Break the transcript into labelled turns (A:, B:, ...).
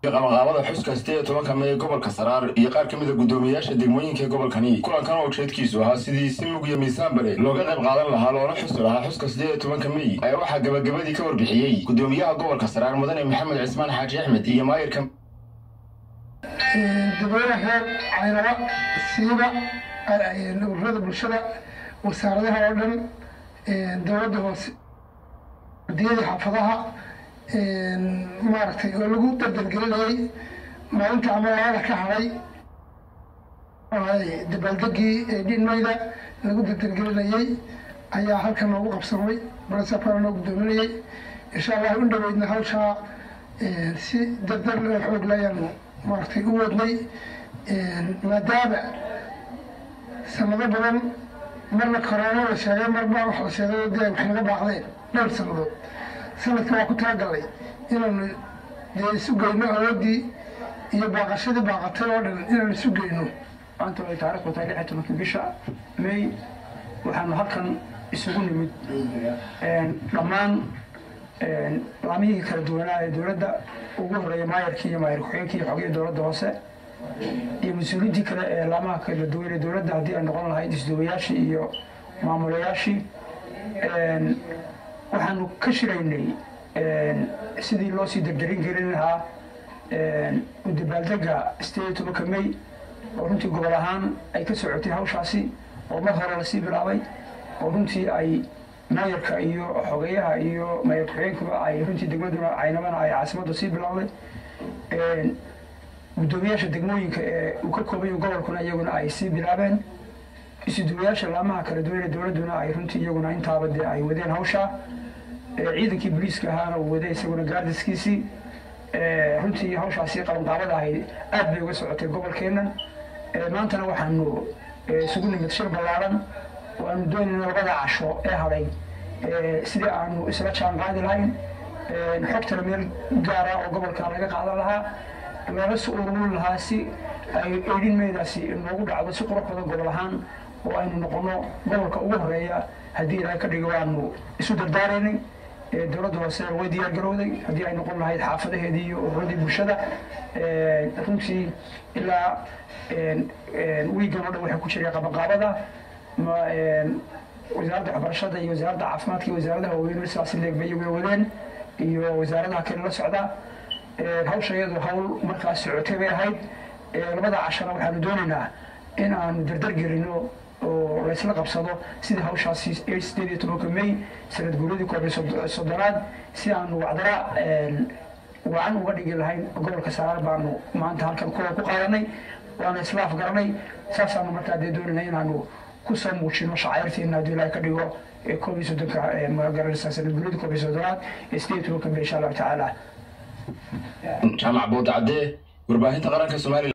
A: qabanqaabada xuska sideed iyo tobanka may ee gobolka saraar iyo qaar ka mid a guddoomiyayaasha degmooyinka ee gobolkani kulankan oo ujeedkiisu ahaa sidii si mug iyo miisaan bare looga qayb qaadan lahaa loona xusi lahaa xuska sideed iyo tobanka may ayaa waxaa gabagabadii ka warbixiyey guddoomiyaha gobolka saraar mudane maxamed cismaan xaaji axmed iyo maayirka
B: dadweyne reer caynaba siiba ururada bulshada wasaaradaha oo dhan dowladda hoose ardiyadii xaafadaha maaragtay oo lagu dardargelinayay maalinta ama labada ka hadhay dabaaldegii dhinmayda lagu dardargelinayay ayaa halkan noogu qabsamay barasapana noo guddoominayay insha allah u dhaweydna hawshaa si dardar loo xoog layaanu maaragtay u wadnay maadaama sanado badan marna korona la sheegay marba wax la sheegay dee wax naga baaqdeen dhowr sanadood sanadka waa ku talagalnay inaanu dee isu geyno awoodii iyo baaqashadii baaqatay oo dhan inaanu isu geyno
C: maanta ay taariikhdu tahay lix iyo tobankii bisha may waxaanu halkan isugu nimid dhammaan laamihii kala duwanaa ee dowladda ugu horeeya maayarkii iyo maayar ku-xigeenkii iyo xogihii dowladda hoose iyo mas-uuliyiintii kale ee laamaha kala duwan ee dowladda haddii ay noqon lahayd isdoobayaashii iyo maamulayaashii waxaanu ka shiraynay sidii loo sii dardarin gelin lahaa u dabaaldega sideed iyo tobanka may oo runtii gobol ahaan ay ka socotay hawshaasi oo mar hore lasii bilaabay oo runtii ay maayarka iyo xogeyaha iyo maayar ku-xigeenkuba ay runtii degmaduna caynabana ay caasimadda sii bilowday guddoomiyaasha degmooyinka ee uu ka koobayo gobolkuna iyaguna ay sii bilaabeen isuduwayaasha laamaha kala duwan ee dowladduna ay runtii iyaguna intaaba dee ay wadeen hawshaa ciidankii booliiska ahaana uu waday isaguna gaardiskiisii runtii hawshaasi qabanqaabada ahayd aad bay uga socotay gobolkeennan maantana waxaanu isugu nimid shir ballaaran oo aanu doonayna labada casho ee hadhay sidii aanu isla jaan qaadi lahayn xogtana meel gaara oo gobolka laga qaadan lahaa loola si ururin lahaa si ay eedhin meedaasi noogu dhacdo si qurux badan gobol ahaan oo aynu noqono gobolka ugu horeeya haddii ilaahay ka dhigo waanu isu dardaaraynay dowladda hoose way diyaar garowday haddii ay noqon lahayd xaafadaheedii iyo ururadii bulshada runtii ilaa wiigan oo dhan waxay ku jiray qabanqaabada wasaaradda waxbarashada iyo wasaaradda caafimaadka iyo wasaaradaha waaweyn sidaasi leegbay way wadeen iyo wasaaradaha kale la socda hawsha iyadu hawl markaas socotay bay ahayd labada cashana waxaanu doonaynaa in aanu dardar gelino oo laysla qabsado sidii hawshaasi sideed iyo tobanka may sanad guuradii koob iyo soddonaad si aanu wacdara wacan uga dhigi lahayn gobolka saraar baanu maanta halkan kuwa ku qaadanay waana isla afgaranay saasaanu markaa dee doonayna inaanu kusoo muujino shacayrteena haddii ilaahay ka dhigo koob iyo soddonka magaranaysa sanad guuradii koob iyo soddonaad ee sideed iyo tobanka may insha allahu tacaala
A: jaamac boodacadee warbaahinta qaranka soomaaliya